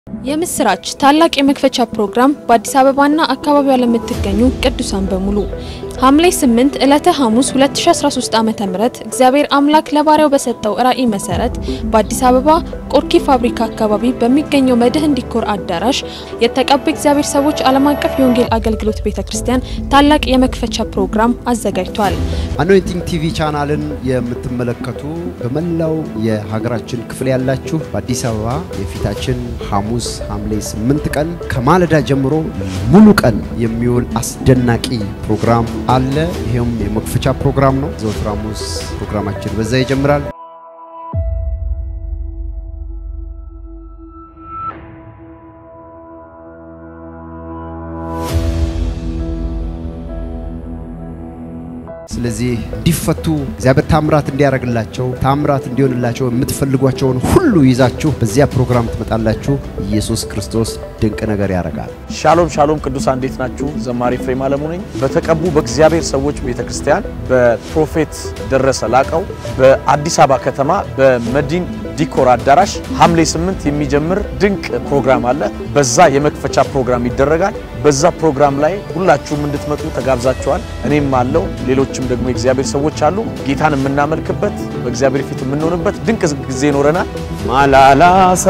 የምስራች ታላቅ የመክፈቻ ፕሮግራም በአዲስ አበባና አካባቢዋ ለምትገኙ ቅዱሳን በሙሉ ሐምሌ 8 ዕለተ ሐሙስ 2013 ዓ.ም እግዚአብሔር አምላክ ለባሪያው በሰጠው ራዕይ መሰረት በአዲስ አበባ ቆርኪ ፋብሪካ አካባቢ በሚገኘው መድህን ዲኮር አዳራሽ የተቀቡ እግዚአብሔር ሰዎች ዓለም አቀፍ የወንጌል አገልግሎት ቤተ ክርስቲያን ታላቅ የመክፈቻ ፕሮግራም አዘጋጅቷል። አኖይንቲንግ ቲቪ ቻናልን የምትመለከቱ በመላው የሀገራችን ክፍል ያላችሁ በአዲስ አበባ የፊታችን ሐሙስ ሐምሌ 8 ቀን ከማለዳ ጀምሮ ሙሉ ቀን የሚውል አስደናቂ ፕሮግራም አለ። ይሄውም የመክፈቻ ፕሮግራም ነው። ዘወትር ሐሙስ ፕሮግራማችን በዛ ይጀምራል። ስለዚህ እንዲፈቱ እግዚአብሔር ታምራት እንዲያደርግላቸው ታምራት እንዲሆንላቸው የምትፈልጓቸውን ሁሉ ይዛችሁ በዚያ ፕሮግራም ትመጣላችሁ። ኢየሱስ ክርስቶስ ድንቅ ነገር ያደርጋል። ሻሎም ሻሎም ቅዱሳን እንዴት ናችሁ? ዘማሪ ፍሬም አለሙ ነኝ። በተቀቡ በእግዚአብሔር ሰዎች ቤተ ክርስቲያን በፕሮፌት ደረሰ ላቀው በአዲስ አበባ ከተማ በመዲን ዲኮር አዳራሽ ሐምሌ 8 የሚጀምር ድንቅ ፕሮግራም አለ። በዛ የመክፈቻ ፕሮግራም ይደረጋል። በዛ ፕሮግራም ላይ ሁላችሁም እንድትመጡ ተጋብዛችኋል። እኔም አለው ሌሎችም ደግሞ የእግዚአብሔር ሰዎች አሉ። ጌታን የምናመልክበት በእግዚአብሔር ፊት የምንሆንበት ድንቅ ጊዜ ይኖረናል። ማላላሳ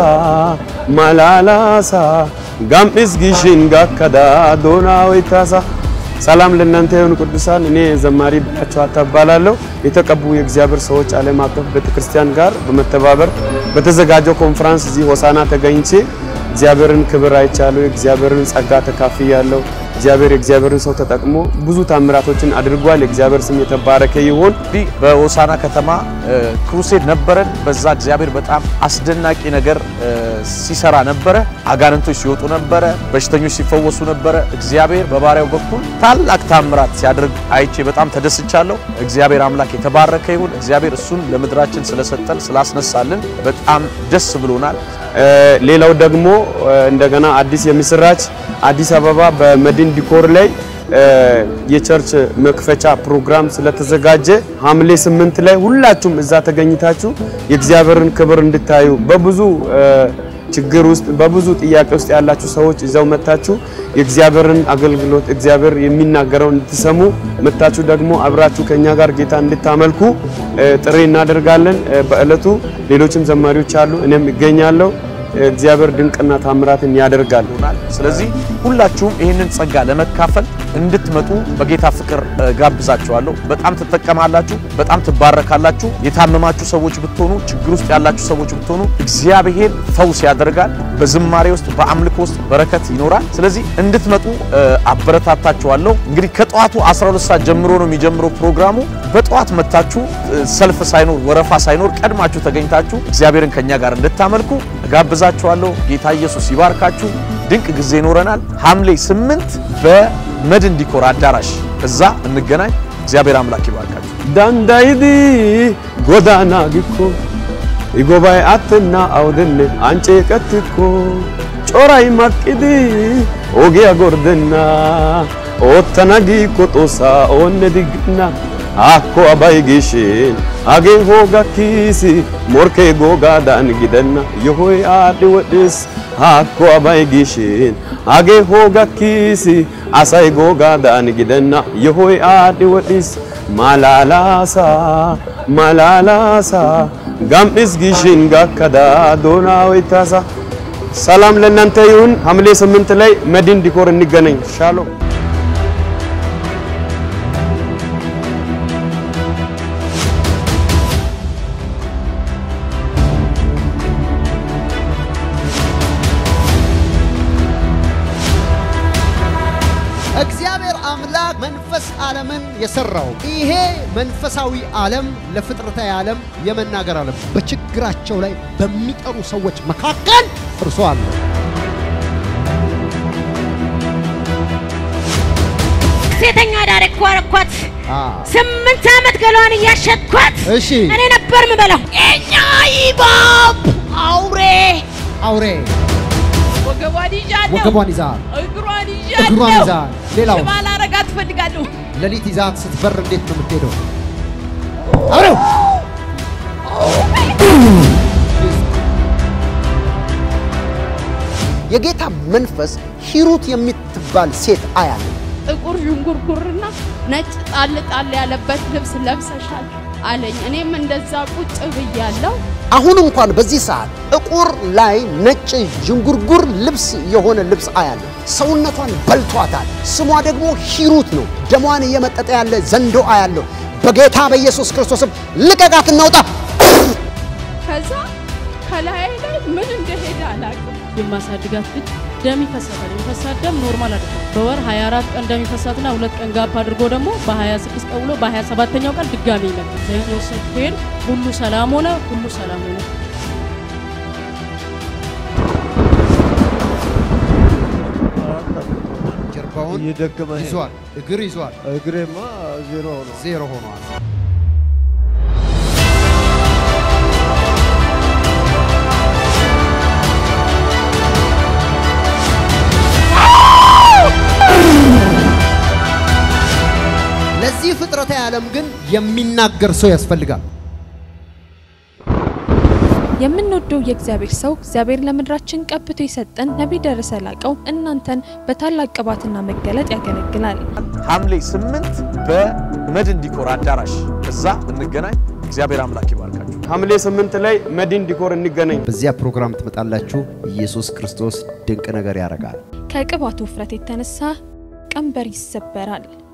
ማላላሳ ጋምስ ጊሽን ጋከዳ ዶና ወይታሳ ሰላም ለእናንተ የሆኑ ቅዱሳን፣ እኔ ዘማሪ ብላቸው አታባላለሁ። የተቀቡ የእግዚአብሔር ሰዎች ዓለም አቀፍ ቤተክርስቲያን ጋር በመተባበር በተዘጋጀው ኮንፈረንስ እዚህ ሆሳና ተገኝቼ እግዚአብሔርን ክብር አይቻለሁ። የእግዚአብሔርን ጸጋ ተካፍያለሁ። እግዚአብሔር የእግዚአብሔርን ሰው ተጠቅሞ ብዙ ታምራቶችን አድርጓል። የእግዚአብሔር ስም የተባረከ ይሁን። እንግዲህ በሆሳና ከተማ ክሩሴድ ነበረን። በዛ እግዚአብሔር በጣም አስደናቂ ነገር ሲሰራ ነበረ። አጋንንቶች ሲወጡ ነበረ፣ በሽተኞች ሲፈወሱ ነበረ። እግዚአብሔር በባሪያው በኩል ታላቅ ታምራት ሲያደርግ አይቼ በጣም ተደስቻለሁ። እግዚአብሔር አምላክ የተባረከ ይሁን። እግዚአብሔር እሱን ለምድራችን ስለሰጠን ስላስነሳልን በጣም ደስ ብሎናል። ሌላው ደግሞ እንደገና አዲስ የምስራች አዲስ አበባ በመድን ዲኮር ላይ የቸርች መክፈቻ ፕሮግራም ስለተዘጋጀ ሐምሌ ስምንት ላይ ሁላችሁም እዛ ተገኝታችሁ የእግዚአብሔርን ክብር እንድታዩ በብዙ ችግር ውስጥ በብዙ ጥያቄ ውስጥ ያላችሁ ሰዎች እዛው መታችሁ የእግዚአብሔርን አገልግሎት እግዚአብሔር የሚናገረውን እንድትሰሙ መታችሁ ደግሞ አብራችሁ ከኛ ጋር ጌታ እንድታመልኩ ጥሪ እናደርጋለን። በእለቱ ሌሎችም ዘማሪዎች አሉ፣ እኔም እገኛለሁ። እግዚአብሔር ድንቅና ታምራትን ያደርጋል። ስለዚህ ሁላችሁም ይህንን ጸጋ ለመካፈል እንድትመጡ በጌታ ፍቅር ጋብዛችኋለሁ። በጣም ትጠቀማላችሁ፣ በጣም ትባረካላችሁ። የታመማችሁ ሰዎች ብትሆኑ፣ ችግር ውስጥ ያላችሁ ሰዎች ብትሆኑ እግዚአብሔር ፈውስ ያደርጋል። በዝማሬ ውስጥ በአምልኮ ውስጥ በረከት ይኖራል። ስለዚህ እንድትመጡ አበረታታችኋለሁ። እንግዲህ ከጠዋቱ 12 ሰዓት ጀምሮ ነው የሚጀምረው ፕሮግራሙ። በጠዋት መታችሁ ሰልፍ ሳይኖር ወረፋ ሳይኖር ቀድማችሁ ተገኝታችሁ እግዚአብሔርን ከኛ ጋር እንድታመልኩ ጋብዛችኋለሁ። ጌታ ኢየሱስ ይባርካችሁ። ድንቅ ጊዜ ይኖረናል። ሐምሌ 8 በመድን ዲኮር አዳራሽ እዛ እንገናኝ። እግዚአብሔር አምላክ ይባርካችሁ። ዳንዳይዲ ጎዳና ጊኮ ይጎባይ አትና አውድን አንጨ ቀትኮ ጮራይ ማቅዲ ኦጊያ ጎርደና ኦተና ጊኮ ጦሳ ኦነ ዲግና akko abay gishin hagee hooga kiisi morkee googaadan gidenna yohoy aadhdhi wodhis hakko abay gishin hagee hooga kiisi asay googaadan gidenna yohoy aadhdhi wodhis malalaasa malalaasa gam'is gishin gakkada doonaa ወይታሳ ሰላም ለእናንተ ይሁን። ሐምሌ ስምንት ላይ መድን ዲኮር እንገናኝ። ሻሎም እግዚአብሔር አምላክ መንፈስ ዓለምን የሰራው ይሄ መንፈሳዊ ዓለም ለፍጥረታዊ ዓለም የመናገር ዓለም በችግራቸው ላይ በሚጠሩ ሰዎች መካከል እርሱ አለ። ሴተኛ ዳር እኮ አረኳት። ስምንት ዓመት ገሏን እያሸጥኳት እሺ እኔ ነበር ምበላው። እኛ ይባብ አውሬ አውሬ ወገቧን ይዣለሁ፣ ወገቧን ይዛል፣ እግሯን እግሯን ይዣለሁ። ይዛል። ሌላው ሽባ ላረጋት እፈልጋለሁ። ሌሊት ይዛት ስትበር እንዴት ነው የምትሄደው? አውሬው የጌታ መንፈስ ሂሩት የምትባል ሴት አያለ ጥቁር ዥንጉርጉርና ነጭ ጣል ጣል ያለበት ልብስ ለብሰሻል አለኝ። እኔም እንደዛ ቁጭ ብያለሁ። አሁን እንኳን በዚህ ሰዓት ጥቁር ላይ ነጭ ዥንጉርጉር ልብስ የሆነ ልብስ አያለ ሰውነቷን በልቷታል። ስሟ ደግሞ ሂሩት ነው። ደሟን እየመጠጠ ያለ ዘንዶ አያለሁ። በጌታ በኢየሱስ ክርስቶስም ልቀቃት፣ እናውጣ። ከዛ ከላይ ላይ ምን እንደሄደ አላውቅም። የማሳድጋት ልጅ ደም ይፈሳታል። የሚፈሳት ደም ኖርማል አይደለም። በወር 24 ቀን ደም ይፈሳትና ሁለት ቀን ጋፕ አድርጎ ደግሞ በ26 ቀን ውሎ በ27ኛው ቀን ድጋሚ ይመጣል። ዘይት ወሰድኩ ሄድ ሁሉ ሰላም ሆነ። ሁሉ ሰላም ሆነ። ጀርባውን እየደከመ ሄደ። ይዟል፣ እግር ይዟል፣ እግሬማ ዜሮ ሆኗል። ዜሮ ሆኗል። ለዚህ ፍጥረታዊ ዓለም ግን የሚናገር ሰው ያስፈልጋል። የምንወደው የእግዚአብሔር ሰው እግዚአብሔር ለምድራችን ቀብቶ የሰጠን ነቢይ ደረሰ ላቀው እናንተን በታላቅ ቅባትና መገለጥ ያገለግላል። ሐምሌ ስምንት በመድን ዲኮር አዳራሽ እዛ እንገናኝ። እግዚአብሔር አምላክ ይባርካችሁ። ሐምሌ ስምንት ላይ መድን ዲኮር እንገናኝ። በዚያ ፕሮግራም ትመጣላችሁ። ኢየሱስ ክርስቶስ ድንቅ ነገር ያደርጋል። ከቅባቱ ውፍረት የተነሳ ቀንበር ይሰበራል።